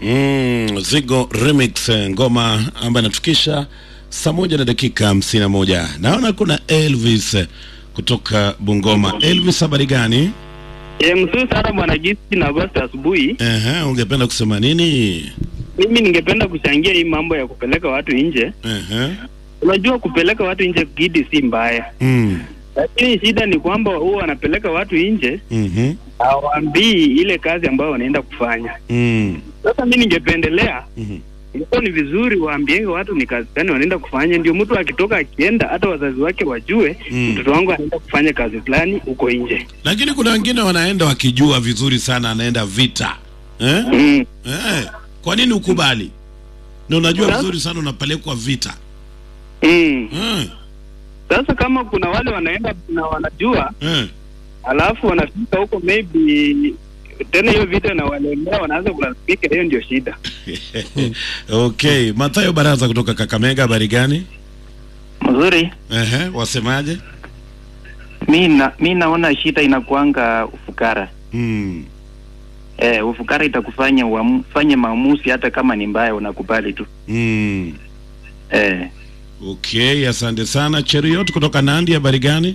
Mm, Zigo Remix eh, ngoma ambayo inatukisha saa moja na dakika hamsini na moja. Naona kuna Elvis eh, kutoka Bungoma. Elvis, habari gani? E, mzuri sana bwana Gisi na Agosti asubuhi. Ehe, ungependa kusema nini? Mimi ningependa kuchangia hii mambo ya kupeleka watu nje. Ehe. Unajua kupeleka watu nje gidi si mbaya, Mm. lakini shida ni kwamba huwa wanapeleka watu nje Mhm. hawaambii ile kazi ambayo wanaenda kufanya. Mm. Sasa mi ningependelea Mhm. ilikuwa ni vizuri waambienge watu ni kazi gani wanaenda kufanya, ndio mtu akitoka akienda, hata wazazi wake wajue Mm. mtoto wangu anaenda kufanya kazi fulani huko nje. Lakini kuna wengine wanaenda wakijua vizuri sana anaenda vita. Eh? Mm. Eh. Kwa nini ukubali? Na unajua Sasa- vizuri sana unapelekwa vita. Mm. Eh. Sasa kama kuna wale wanaenda na wanajua Eh. alafu wanafika huko maybe tena hiyo vita na walemea wanaanza kulalamika, hiyo ndio shida. Okay, Mathayo Baraza kutoka Kakamega, habari gani? Mzuri. Ehe, wasemaje? Mi na, mi naona shida inakuanga ufukara. Mm. Eh, ufukara itakufanya ufanye maamuzi hata kama ni mbaya unakubali tu. Mm. Eh, Okay, asante sana. Cheriot kutoka Nandi, habari gani?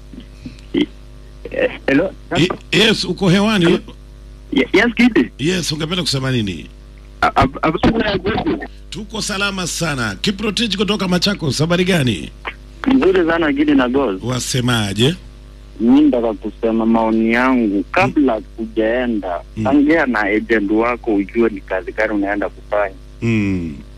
Hello. I- Yes, uko hewani. Yes, kidi. Yes, ungependa kusema nini? Tuko salama sana. Kiprotich kutoka Machakos, habari gani? Mzuri sana Gidi na Gold. Wasemaje? Mi nataka kusema maoni yangu kabla kujaenda, Mm. ongea na agent wako ujue ni kazi gani unaenda kufanya. Mm.